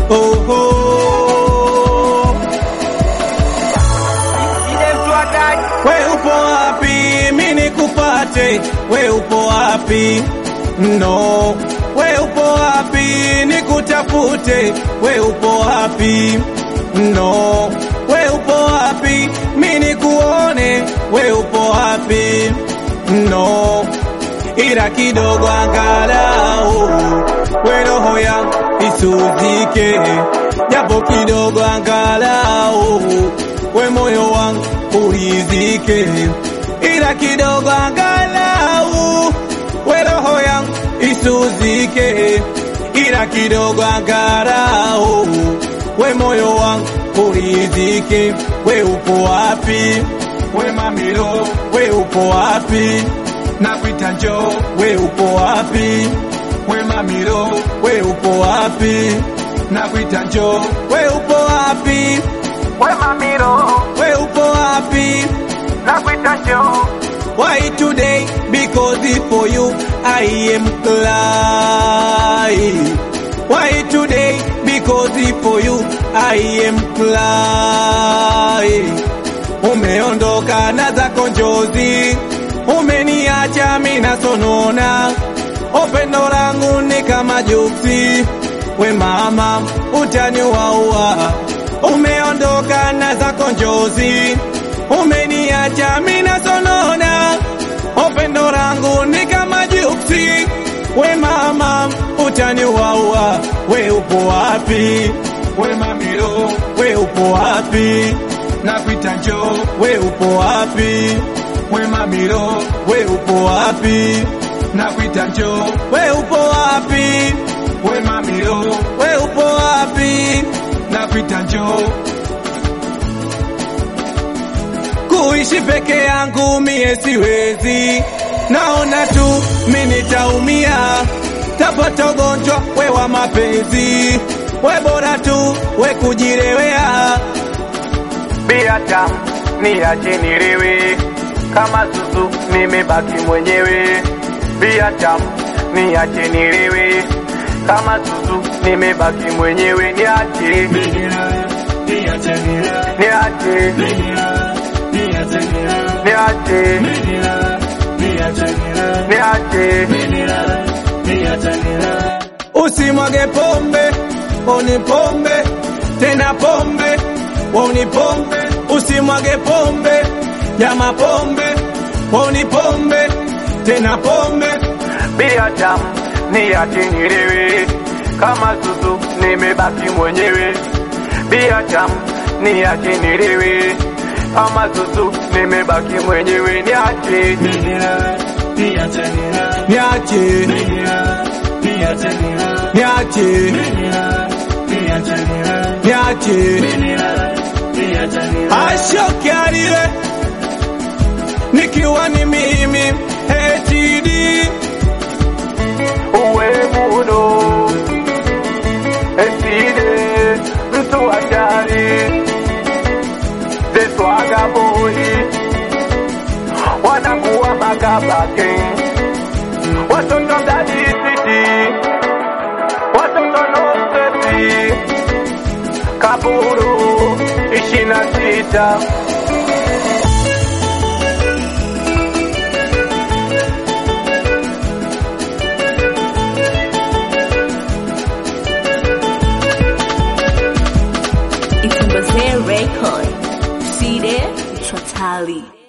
oh, oh. We upo wapi? Mi nikupate. We upo wapi? No. We upo wapi? Nikutafute. We upo wapi? No. We upo wapi? Mi nikuone. We upo wapi? No. Ila kidogo angalau we roho yangu isuzike, japo kidogo angalau we moyo wangu urizike, ila kidogo angalau we roho yangu isuzike, ila kidogo angalau we moyo wangu urizike. We upo wapi? We mamilo, we upo wapi? Nakuita njoo, we upo wapi? We mamilo, we upo wapi? Nakuita njoo, we upo wapi? We mamiro, We upo wapi? nakuita njoo. Why today? Because if for you I am crying. Why today? Because if for you I am crying. Umeondoka na zako njozi, umeniacha mina sonona, upendo langu ni kama juksi, we mama utaniwaua. Umeondoka na zako njozi, umeniacha mina sonona, upendo langu ni kama juksi, we mama utaniwaua. We upo wapi? We mamilo, we upo wapi? Nakuita njoo, we upo wapi? We mamilo, we upo wapi? Nakuita njoo, we upo wapi? We mamilo, we upo wapi? Nakuita njoo. Kuishi peke yangu mie siwezi, naona tu mi nitaumia, tapata ugonjwa we wa mapenzi, we bora tu we kujirewea. Bia tamu niache nilewe, kama zuzu nimebaki mwenyewe. Bia tamu niache nilewe, kama zuzu nimebaki mwenyewe. Niache, niache, niache, niache. Usimwage pombe, oni pombe, tena pombe, oni pombe, usimwage pombe, jama pombe, oni pombe, tena pombe. Bia tamu niache nilewe, kama zuzu nimebaki mwenyewe. Bia tamu niache nilewe, kama zuzu nimebaki mwenyewe. Niache, Niache, niache, niache, ashoke alile, nikiwa ni mimi HDD. uwe muno eside mtu hatari zeswaga boyi wanakuwa makabake watoto dadisiti watoto noseti kaburu ishina sita It's a Record. See there? Totally.